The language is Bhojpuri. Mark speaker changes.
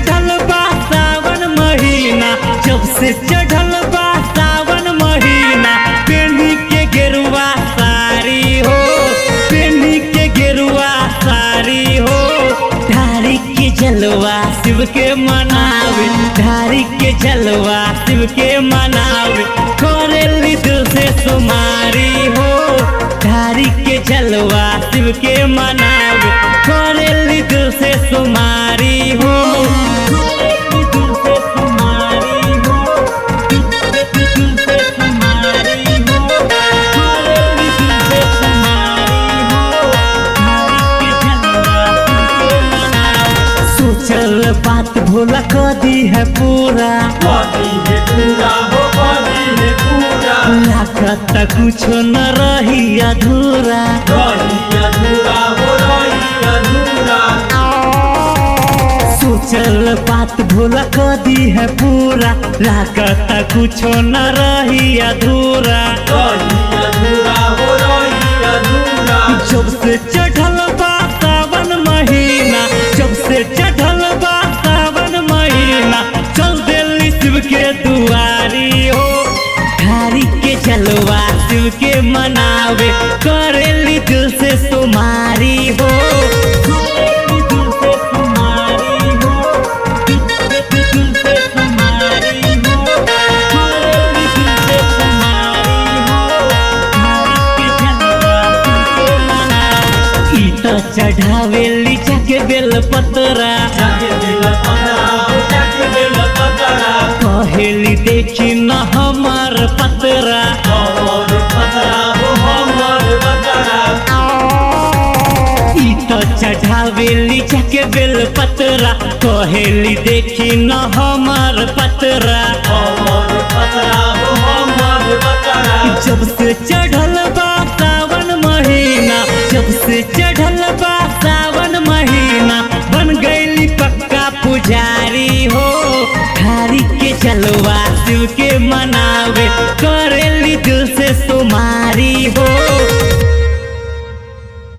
Speaker 1: चढ़ल बा सावन महीना जब से चढ़ल बा सावन महीना पेनी के गेरुआ सारी हो पेनी के गेरुआ सारी हो धारी के जलवा शिव के मनावे धारी के जलवा शिव के मनावे करेली दिल से सुमारी हो धारी के जलवा शिव के मनावे करेली दिल से सुमारी हो करेली दिल से सुमारी हो दिल से सुमारी हो करेली दिल से सुमारी हो धारी के जलवा शिव के मनावे सोचल बात भोला कदी है पूरा
Speaker 2: पानी है पूरा हो पानी है पूरा
Speaker 1: लागत कुछो न रही अधूरा
Speaker 2: रही अधूरा हो रही अधूरा
Speaker 1: सोचल बात भोला कदी है पूरा लागत कुछो न रही अधूरा
Speaker 2: रही अधूरा हो रही अधूरा
Speaker 1: जब से चढ़ल बा सावन महीना जब से चढ़ल बा सावन महीना चल दिल्ली शिव के दुआरी हो धारी के जलवा शिव के मनावे करेली दिल से सुमारी हो करेली दिल से सुमारी हो दिल से सुमारी हो करेली दिल से सुमारी हो धारी के जलवा शिव के मनावे ई तो चढ़ावेली जाके बेल पतरा
Speaker 2: जाके दिल पतरा हो जाके दिल पतरा
Speaker 1: कहेली देखी न हमार पतरा
Speaker 2: हमर पतरा हो हमर पतरा
Speaker 1: ई तो चढ़ावेली जाके बेल पतरा कहेली देखी न हमार पतरा
Speaker 2: हमर पतरा हो हमर पतरा
Speaker 1: जब से चढ़ल बा सावन महीना जब से चढ़ल बा सावन महीना बन गईली पक्का पुजारी हो धारी के जलवा शिव के मनावे करेली दिल से सुमारी हो